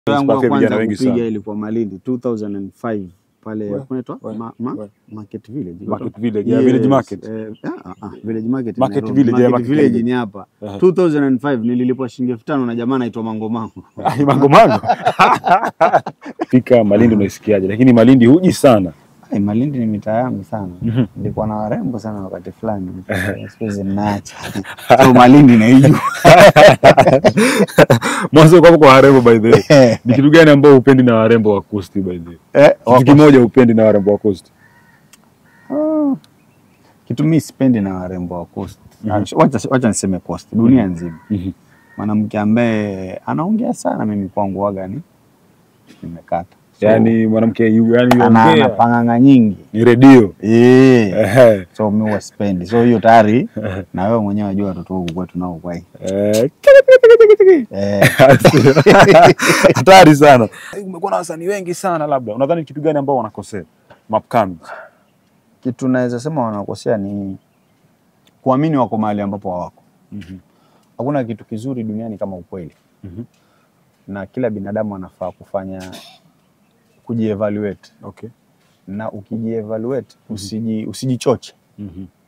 yangu ya Inspire vijana kwanza wengi kupiga sana. ilikuwa Malindi 2005 pale We- kunaitwa we- ma, ma, we. Market Village. Market Village, yeah, Village Market. Eh, ah, ah, Village Market. Market Nairobi. Village, yeah, Market Market Village Village. ni hapa. Aha. 2005 nililipwa shilingi elfu tano na jamaa anaitwa Mango Mango. Ai, mango mango. Fika Malindi unaisikiaje? Lakini Malindi huji sana. Ai, Malindi ni mitaa yangu sana. Mhm. Nilikuwa na warembo sana wakati fulani. Siku hizi ninaacha. So Malindi naijua. Mwanzo kwa kwa warembo by the way. Ni kitu gani ambao upendi na warembo wa Coast by the way? Eh, Kitu kimoja upendi na warembo wa Coast. Ah, kitu mi sipendi na warembo wa Coast. Wacha wacha niseme Coast, dunia nzima. Mhm. Mwanamke ambaye anaongea sana, mimi kwangu waga ni nimekata. So, Yaani mwanamke yu- yani ana, ana yongea panganga nyingi ni redio. eh, Ehe. so mi huwa sipendi. So hiyo tayari na wewe mwenyewe unajua watoto huku kwetu nao kwa hii Eh, eh, hatari sana. Umekuwa na wasanii wengi sana, labda unadhani kitu gani ambao wanakosea mapkami? kitu naweza sema wanakosea ni kuamini wako mahali ambapo hawako. Hakuna kitu kizuri duniani kama ukweli. Mhm. na kila binadamu anafaa kufanya kujievaluate Okay. na ukijievaluate usiji, usijichoche Mhm.